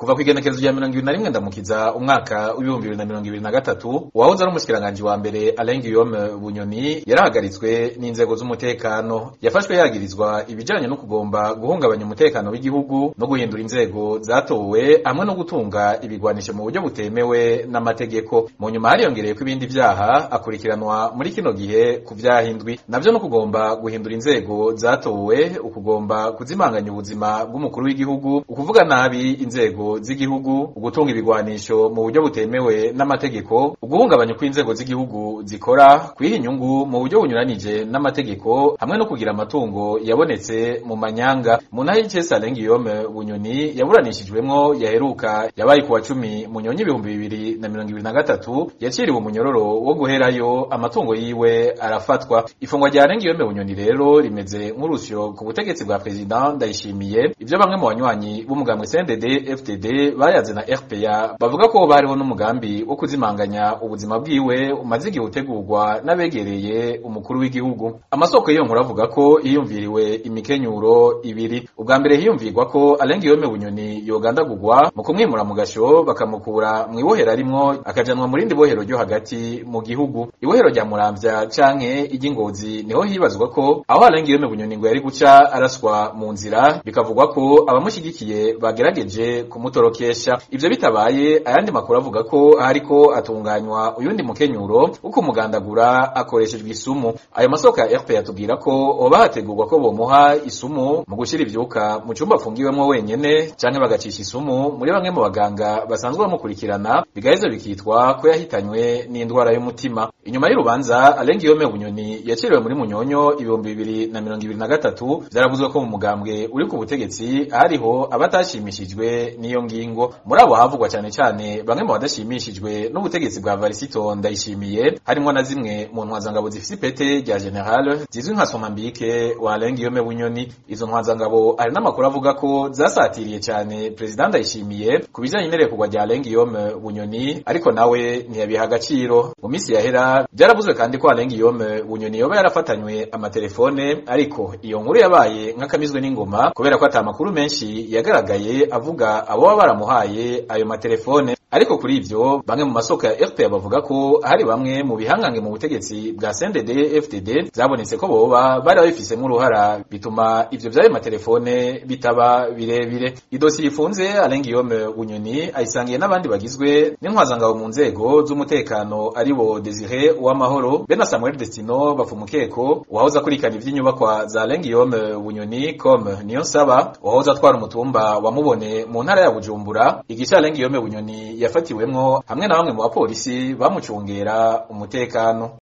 kuva kw'igenekerezo rya mirongo ibiri na rimwe ndamukiza umwaka w'ibihumbi bibiri na mirongo ibiri na gatatu uwahoze ari umushikiranganji wa mbere Alain Guillaume Bunyoni yarahagaritswe n'inzego z'umutekano yafashwe yagirizwa ibijanye no kugomba guhungabanya umutekano w'igihugu no guhindura inzego zatowe hamwe no gutunga ibigwanisho mu buryo butemewe n'amategeko mu nyuma hariyongereye ko ibindi vyaha akurikiranwa muri kino gihe ku vyaha indwi navyo no kugomba guhindura inzego zatowe ukugomba kuzimanganya ubuzima bw'umukuru w'igihugu ukuvuga nabi inzego z'igihugu ugutunga ibigwanisho mu buryo butemewe n'amategeko uguhungabanya uko inzego z'igihugu zikora kwiha inyungu mu buryo bunyuranije n'amategeko hamwe no kugira amatungo yabonetse mu manyanga mu ntara y'icese Alain Guillaume Bunyoni yaburanishijwemwo yaheruka yabaye kuwa cumi munyonyi ibihumbi bibiri na mirongo ibiri na gatatu yaciriwe umunyororo wo guherayo amatungo yiwe arafatwa ifungwa rya Alain Guillaume Bunyoni rero rimeze nk'urusyo ku butegetsi bwa President Ndayishimiye ivyo bamwe mu banywanyi b'umugambwe CNDD FTD bayaze na RPA bavuga ko bariho n'umugambi wo kuzimanganya ubuzima bwiwe umaze igihe utegurwa n'abegereye umukuru w'igihugu amasoko y'iyo nkuru avuga ko hiyumviriwe imikenyuro ibiri ubwa mbere hiyumvirwa ko Alain Guillaume Bunyoni yogandagurwa mu kumwimura mu gasho bakamukura mu ibohero arimwo akajanwa mu rindi bohero ryo hagati mu gihugu ibohero rya Muramvya canke iry'Ingozi niho hibazwa ko aho Alain Guillaume Bunyoni ngo yari guca araswa mu nzira bikavugwa ko abamushigikiye bagerageje kumutorokesha ivyo bitabaye ayandi makuru avuga ko hariko atunganywa uyundi mukenyuro wo kumugandagura akoreshejwe isumu ayo masoko ya RP yatubwira ko hoba hategurwa ko bomuha isumu mu gushira ivyuka mu cumba afungiwemwo wenyene canke bagacisha isumu muri bamwe mu baganga basanzwe bamukurikirana bigaheza bikitwa ko yahitanywe n'indwara y'umutima inyuma y'urubanza Alain Guillaume Bunyoni yaciriwe muri Munyonyo ibihumbi bibiri na mirongo ibiri na gatatu vyaravuzwe ko mu mugambwe uri ku butegetsi hariho abatashimishijwe n'iyo ngingo muri abo havugwa cane cane bamwe mu badashimishijwe n'ubutegetsi bwa Varisito Ndayishimiye harimwo na zimwe mu ntwazangabo zifise ipete rya general zizwi nka Somambike wa Alain Guillaume Bunyoni izo ntwazangabo hari n'amakuru avuga ko zasatiriye cane President Ndayishimiye ku bijanye n'irekugwa rya Alain Guillaume Bunyoni ariko nawe ntiyabiha agaciro mu minsi yahera vyaravuzwe kandi ko Alain Guillaume Bunyoni yoba yarafatanywe amatelefone ariko iyo nkuru yabaye nk'akamizwe n'ingoma kubera ko ata makuru menshi yagaragaye avuga abo baba baramuhaye ayo matelefone ariko kuri ivyo bamwe mu masoko ya RPA bavuga ko hari bamwe mu bihangange mu butegetsi bwa CNDD FDD zabonetse ko boba bari babifisemwo uruhara bituma ivyo vy'ayo matelefone bitaba birebire idosiye ifunze Alain Guillaume Bunyoni ayisangiye n'abandi bagizwe n'intwazangabo mu nzego z'umutekano aribo Desire Uwamahoro be na Samuel Destino bafumukeko uwahoze akurikana ivy'inyubakwa za Alain Guillaume Bunyoni comme Niyonsaba uwahoze atwara umutumba wa Mubone mu ntara ya Bujumbura igice Alain Guillaume Bunyoni yafatiwemwo hamwe na bamwe mu bapolisi bamucungera umutekano